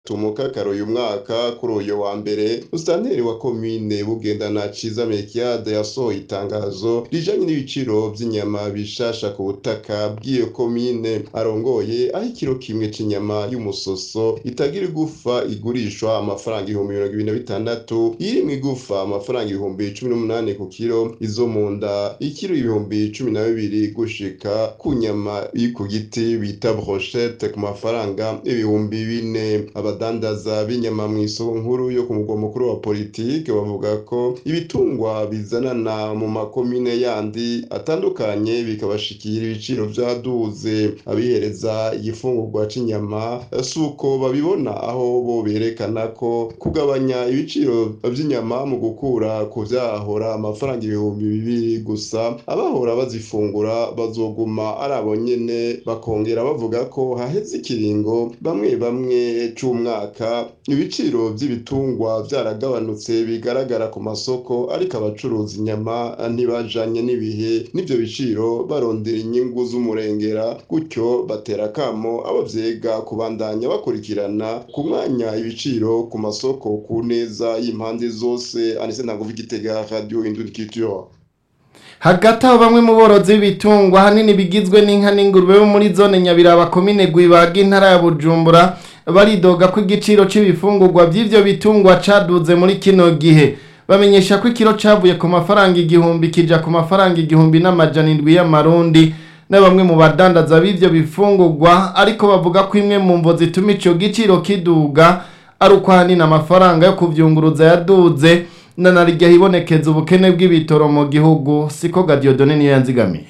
tumukakaro uyu mwaka kuri uyu wa mbere musitanteri wa komine bugendana ciza mekiade yasohoye itangazo rijanye n'ibiciro vy'inyama bishasha ku butaka bw'iyo komine arongoye aho ikiro kimwe c'inyama y'umusoso itagira igufa igurishwa amafaranga ibihumbi mirongo ibiri na bitandatu irimwo igufa amafaranga ibihumbi cumi n'umunani ku kiro izo mu nda ikiro ibihumbi cumi na bibiri gushika ku nyama iri ku giti bita brochette ku mafaranga ibihumbi bine abadandaza b'inyama mu isoko nkuru yo ku mugwa mukuru wa politike bavuga ko ibitungwa bizanana mu makomine yandi atandukanye bikabashikira ibiciro vyaduze abihereza igifungurwa c'inyama si uko babibona aho bo berekana ko kugabanya ibiciro vy'inyama mu gukura ku vyahora amafaranga ibihumbi bibiri gusa abahora bazifungura bazoguma ari abo nyene bakongera bavuga ko haheze ikiringo bamwe bamwe c'umwaka ibiciro vy'ibitungwa vyaragabanutse bigaragara ku masoko ariko abacuruza inyama ntibajanye n'ibihe n'ivyo biciro barondera inyungu z'umurengera gutyo batera akamo abo vyega kubandanya bakurikirana ku mwanya ibiciro ku masoko ku neza y'impande zose anise ntabwo igitega radio indunikitura hagati aho bamwe mu borozi b'ibitungwa ahanini bigizwe n'inka n'ingurube bo muri zone nyabiraba komine gwibaga intara ya bujumbura baridoga ko igiciro c'ibifungurwa vy'ivyo bitungwa caduze muri kino gihe bamenyesha ko ikiro cavuye ku mafaranga igihumbi kija ku mafaranga igihumbi n'amajana indwi y'amarundi na bamwe mu badandaza b'ivyo bifungurwa ariko bavuga ko imwe mu mvo zituma ico giciro kiduga ari uko ahanini amafaranga yo kuvyunguruza yaduze na narirya hibonekeza ubukene bw'ibitoro mu gihugu siko Gadiodone niyo yanzigamiye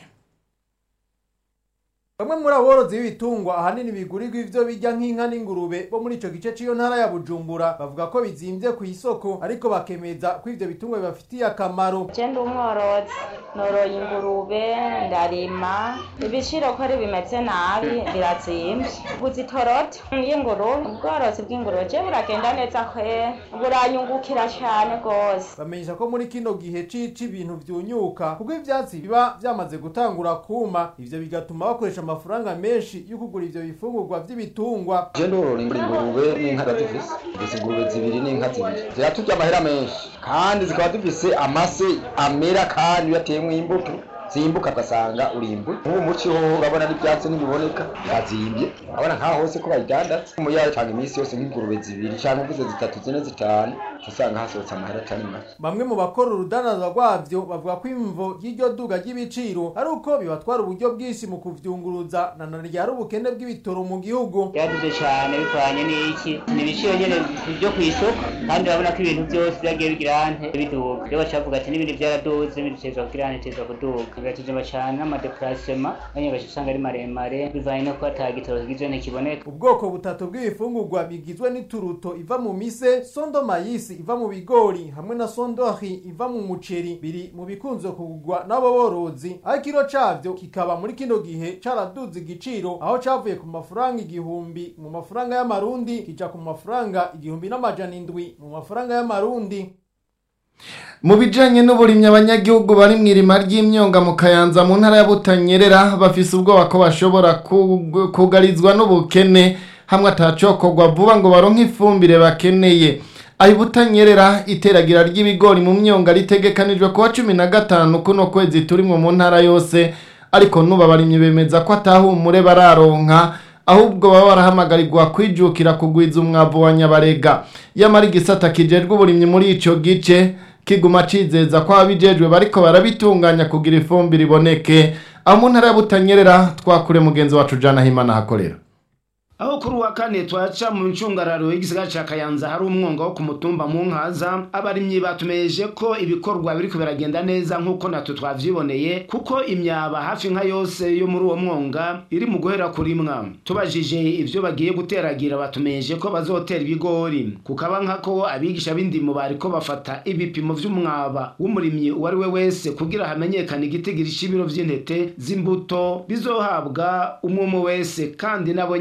bamwe muri aborozi b'ibitungwa ahanini bigurirwa ivyo birya nk'inka n'ingurube bo muri ico gice c'iyo ntara ya bujumbura bavuga ko bizimvye ku isoko ariko bakemeza ko ivyo bitungwa bibafitiye akamaro je ndi umworozi noroye ingurube ndarima ibiciro ko ari bimeze nabi birazimvye guza itorote y'ingurube ubworozi bw'ingurube je buragenda neza kwe buranyungukira cane gose bamenyesha ko muri kino gihe cici ibintu vyunyuka kuko ivyatsi biba vyamaze gutangura kuma ivyo bigatuma bakoresha amafaranga menshi yo kugura ivyo bifungurwa vy'ibitungwa je ndorora ingurube n'inka ndazifise izi ngurube zibiri n'inka zibiri ziraturya amahera menshi kandi zikaba zifise amase amera kandi iyo ateyemwo imbuto zimbuka ugasanga urimbuye nk'ubu muci ho urabona n'ivyatsi ntibiboneka birazimbye urabona nk'aho hose ko bayidandaza umuyaya canga iminsi yose nk'ingurube zibiri canke uvuze zitatu zine zitanu usanga hasohotse amahera atari make bamwe mu bakora urudandaza rwavyo bavuga ko imvo y'iryo duga ry'ibiciro ari uko bibatwara uburyo bwinshi mu kuvyunguruza na none ryari ubukene bw'ibitoro mu gihugu byaduze cyane bivanye n'iki ni ibiciro nyene byo ku isoko kandi urabona ko ibintu byose byagiye bigira ante biduga rero bacavuga ati n'ibindi byaraduze ibindi bitezwa kugira ante bitezwa kuduga bigatuzima cyane n'amadeplacema bamwe baca usanga ari maremare bivanye no kuba ata gitoro kigize ntikiboneka ubwoko butatu bw'ibifungurwa bigizwe n'ituruto iva mu mise sondo mayisi iva mu bigori hamwe na sondori iva mu muceri biri mu bikunze kugurwa n'abo borozi aho ikiro cavyo kikaba muri kino gihe caraduze igiciro aho cavuye ku mafaranga igihumbi mu mafaranga y'amarundi kija ku mafaranga igihumbi n'amajana indwi mu mafaranga y'amarundi mu bijanye n'uburimyi abanyagihugu bari mu irima ry'imyonga mu kayanza mu ntara ya butanyerera bafise ubwoba ko bashobora kug- kugarizwa n'ubukene hamwe atacokorwa vuba ngo baronke ifumbire bakeneye aho butanyerera iteragira ry'ibigori mu myonga ritegekanijwe kuwa cumi na gatanu kuno kwezi turimwo mu ntara yose ariko nubu abarimyi bemeza ko atahumure bararonka ahubwo baba barahamagarirwa kwijukira kugwiza umwavu wa nyabarega yamara igisata kijejwe uburimyi muri ico gice kiguma cizeza ko ababijejwe bariko barabitunganya kugira ifumbire iboneke aho mu ntara ya butanyerera twakure mugenzi wacu jana himana hakorera aho kuri uwa kane twaca mu ncungararo y'igisigara ca kayanza hari umwonga wo ku mutumba mu nkaza abarimyi batumeyeje ko ibikorwa biriko biragenda neza nk'uko natwe twavyiboneye kuko imyaba hafi nka yose yo muri uwo mwonga iri mu guhera kurimwa tubajije ivyo bagiye guteragira batumeyeje ko bazotera ibigori kukaba nkako abigisha b'indimo bariko bafata ibipimo vy'umwaba w'umurimyi uwo ari we wese kugira hamenyekane igitigiri c'ibiro vy'intete z'imbuto bizohabwa umwe umwe wese kandi nabo nyene bemeye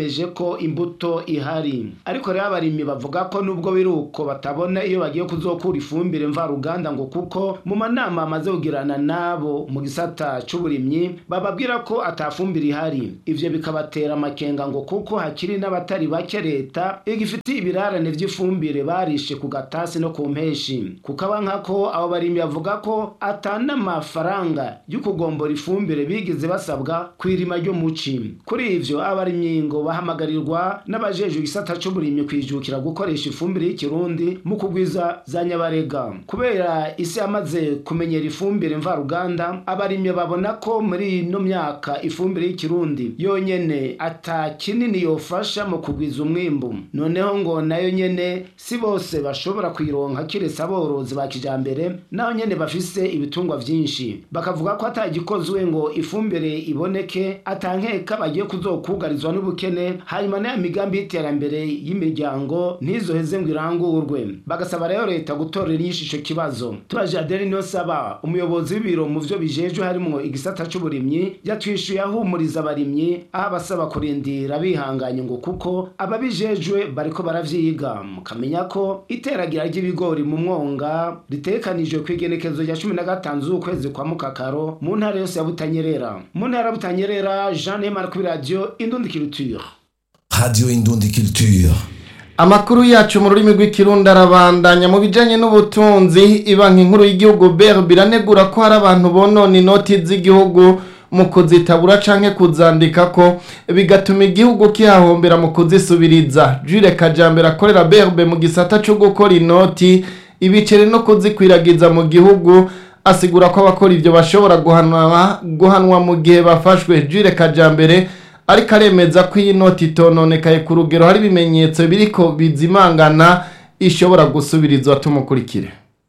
bemeje ko imbuto ihari ariko rero abarimyi bavuga ko nubwo biri uko batabona iyo bagiye kuzokura ifumbire mvaruganda ngo kuko mu manama amaze kugirana nabo mu gisata c'uburimyi bababwira ko atafumbire ihari ivyo bikabatera amakenga ngo kuko hakiri n'abatari bake leta igifitiye ibirarane vy'ifumbire barishe ku gatasi no ku mpeshi kukaba nkako abo barimyi bavuga ko atana amafaranga yo kugombora ifumbire bigeze basabwa kw'irima ryo muci kuri ivyo abarimyi ngo bahamagarirwa n'abajejwe igisata c'uburimyi kwijukira gukoresha ifumbire y'ikirundi mu kugwiza za nyabarega kubera isi yamaze kumenyera ifumbire mvaruganda abarimyi babona ko muri ino myaka ifumbire y'ikirundi yonyene ata kinini yofasha mu kugwiza umwimbu noneho ngo nayo nyene si bose bashobora kuyironka kiretse aborozi ba kijambere naho nyene bafise ibitungwa vyinshi bakavuga ko atagikozwe ngo ifumbire iboneke atankeka bagiye kuzokugarizwa n'ubukene hanyuma n'aya migambi y'iterambere y'imiryango ntizoheze ngo irangurwe bagasaba rero leta gutorera inyishu ico kibazo tubaje aderi niyo saba umuyobozi w'ibiro mu vyo bijejwe harimwo igisata c'uburimyi yatwishuye ahumuriza abarimyi aho abasaba kurindira bihanganye ngo kuko ababijejwe bariko baravyiga mukamenya ko iteragira ry'ibigori mu mwonga ritekanijwe kw'igenekezo rya cumi na gatanu z'ukwezi kwa mukakaro mu ntara yose ya butanyerera mu ntara ya butanyerera jean neymar kuri radio indundikiruture Radio Indundi Culture. Amakuru yacu mu rurimi rw'ikirundi arabandanya mu bijanye n'ubutunzi ibanki nkuru y'igihugu BRB biranegura ko hari abantu bonona inoti z'igihugu mu kuzitabura canke kuzandika ko bigatuma igihugu kihahombera mu kuzisubiriza Jules Kajambere akorera BRB mu gisata cyo gukora inoti ibiceri no kuzikwiragiza mu gihugu asigura ko abakora ivyo bashobora guhanwa guhanwa mu gihe bafashwe Jules Kajambere ariko aremeza ko iyi noti itononekaye ku rugero hari ibimenyetso biriko bizimangana ishobora gusubirizwa tumukurikire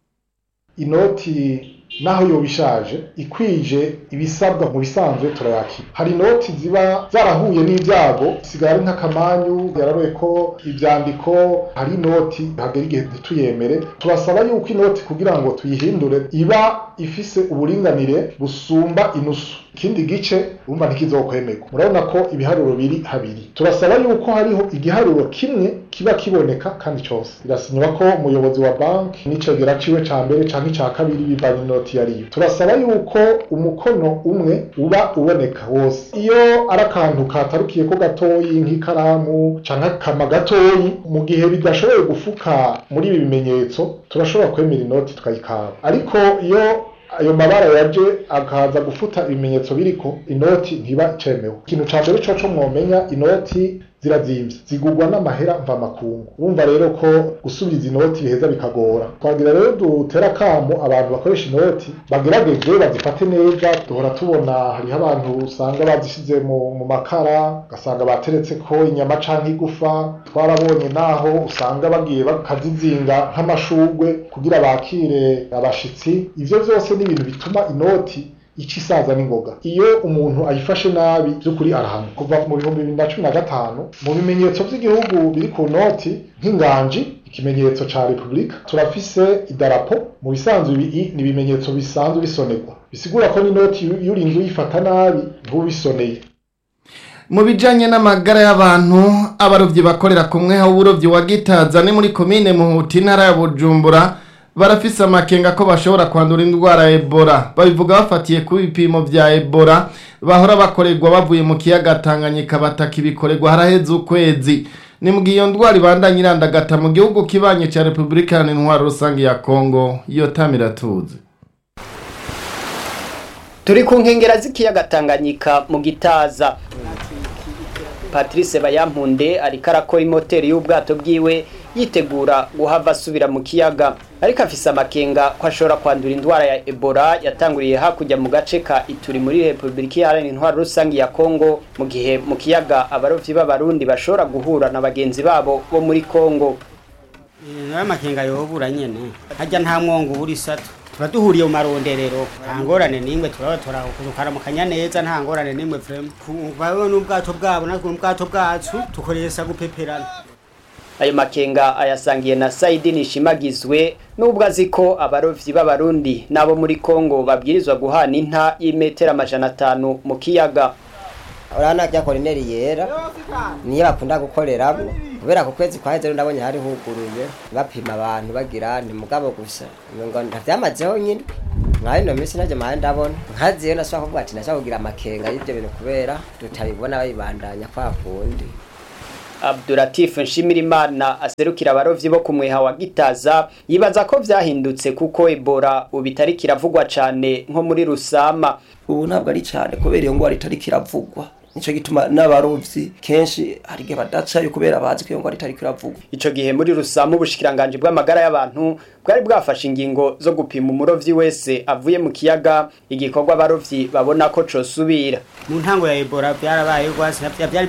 inoti naho yoba ishaje ikwije ibisabwa mu bisanzwe turayakira hari inoti ziba zarahuye n'ibyago sigara ari nk'akamanyu yararoye ko ibyandiko hari inoti hagera igihe ntituyemere turasaba yuko inoti kugira ngo tuyihindure iba ifise uburinganire busumba inusu ikindi gice urumva ntikizokwemerwa murabona ko ibiharuro biri habiri turasaba yuko hariho igiharuro kimwe kiba kiboneka kandi cyose birasinywa ko umuyobozi wa banki n'icegera ciwe ca mbere canke ica kabiri bivanye inoti yariyo turasaba yuko umukono umwe uba uboneka wose iyo ari akantu katarukiye ko gatoyi nk'ikaramu canke akama gatoyi mu gihe bidashoboye gufuka muri ibi bimenyetso turashobora kwemera inoti tukayikaba ariko iyo ayo mabara yaje akaza gufuta ibimenyetso biriko inoti ntiba icemewe ikintu ca mbere coco mwomenya inoti zirazimvye zigurwa n'amahera mvamakungu urumva rero ko gusubiza inoti biheza bikagora twagira rero dutera kamo abantu bakoresha inoti bagerageze bazifate neza duhora tubona hariho abantu usanga bazishize mu, mu makara ugasanga bateretse ko inyama canke igufa twarabonye naho usanga bagiye bakazizinga nk'amashurwe kugira bakire abashitsi ivyo vyose ni ibintu bituma inoti ica isaza n'ingoga iyo umuntu ayifashe nabi by'ukuri arahanwa kuva mu bihumbi bibiri na cumi na gatanu mu bimenyetso by'igihugu biri ku noti nk'inganji ikimenyetso ca repubulika turafise idarapo mu bisanzwe ibi ni ibimenyetso bisanzwe bisonerwa bisigura ko n'inoti iyo urinze uyifata nabi ntubisoneye mu bijanye n'amagara y'abantu abarovyi bakorera kumwe aho uburovyi wa gitaza ni muri komine muhuti intara ya bujumbura barafise amakenga ko bashobora kwandura indwara ya ebola babivuga bafatiye ku bipimo vya ebola bahora bakorerwa bavuye mu kiyaga tanganyika bataka ibikorerwa haraheze ukwezi ni mu gihe iyo ndwara ibandanya irandagata mu gihugu kibanye ca repubulika iharanira intwaro rusange ya kongo iyo tamiratuzi turi ku nkengera z'ikiyaga tanganyika mu gitaza patrice bayampunde ariko arakora imoteri y'ubwato bwiwe yitegura guhava asubira mu kiyaga ariko afise amakenga ko ashobora kwandura indwara ya ebola yatanguriye hakurya mu gace ka ituri muri repubulika iharanira intwaro rusange ya kongo mu gihe mu kiyaga abarovyi b'abarundi bashobora guhura na bagenzi babo bo muri kongo nayo makenga yobura nyene harya nta mwongo ubura isato tuba duhuriye mu maronderero nta ngorane n'imwe turaba tukaramukanya neza nta ngorane n'imwe vrema bawe n'ubwato bwabo natwe n'ubwato bwacu dukoresha gupeperana ayo makenga ayasangiye na Saidi Nishimagizwe nubwo azi ko abarovyi b'abarundi nabo muri Kongo babwirizwa guhana inta y'imetero amajana atanu mu kiyaga urabona rya korineri yera niyo bakunda gukoreramo kubera ku kwezi kwaheze rero ndabonye hari huguruye bapima abantu bagira ni mugabo gusa ngo ntavyamazeho nyine nka ino minsi najya mahe ndabona nkaziyo nashobora kuvuga ati nashobora kugira amakenga y'ibyo bintu kubera tutabibona babibandanya kwa kundi Abdulatif Nshimirimana aserukira abarovyi bo kumweha wa Gitaza yibaza ko vyahindutse kuko Ebola ubitari kiravugwa cane nko muri Rusama ubu ntabwo ari cyane kubera iyo ngwara itari kiravugwa nico gituma n'abarovyi kenshi hari igihe badacayo kubera bazi ko iyo ngwara itari kiravugwa ico gihe muri Rusama ubushikiranganje bw'amagara y'abantu bwari bwafashe ingingo zo gupima umurovyi wese avuye mu kiyaga igikorwa abarovyi babona ko cosubira mu ntango ya Ebola byarabaye rwose byari